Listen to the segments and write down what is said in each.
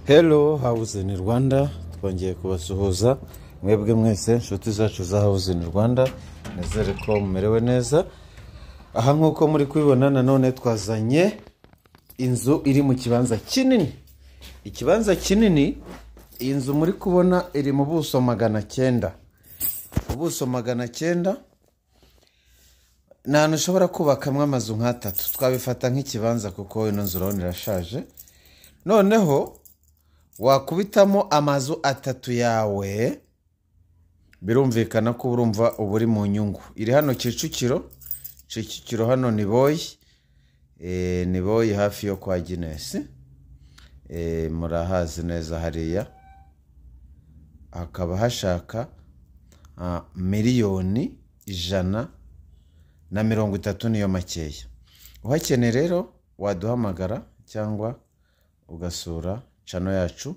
hello house in rwanda twongeye kubasuhuza mwebwe mwese inshuti zacu za house in rwanda nizere ko mumerewe neza aha nk'uko muri kubibona nanone twazanye inzu iri mu kibanza kinini ikibanza kinini iyi nzu muri kubona iri mu buso magana cyenda ubuso magana cyenda ni ahantu ushobora kubakamo amazu nk'atatu twabifata nk'ikibanza kuko ino nzu urabona irashaje noneho wakubitamo amazu atatu yawe birumvikana ko urumva uba uri mu nyungu iri hano kicukiro kicukiro hano ni boyi ni boyi hafi yo kwa ginesi murahazi neza hariya hakaba hashaka miliyoni ijana na mirongo itatu niyo makeya uhakeneye rero waduhamagara cyangwa ugasura cano yacu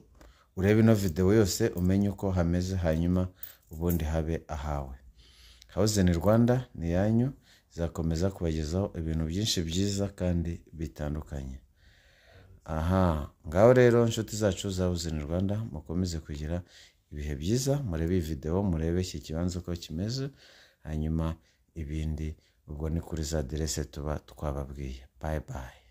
urebe ino videwo yose umenye uko hameze hanyuma ubundi habe ahawe hawuzeni rwanda ni yanyu izakomeza kubagezaho ibintu byinshi byiza kandi bitandukanye aha ngaho rero inshuti zacu za hawuzeni rwanda mukomeze kugira ibihe byiza murebe iyi videwo murebe iki kibanza uko kimeze hanyuma ibindi ubwo ni kuri za aderese tuba twababwiye bayi bayi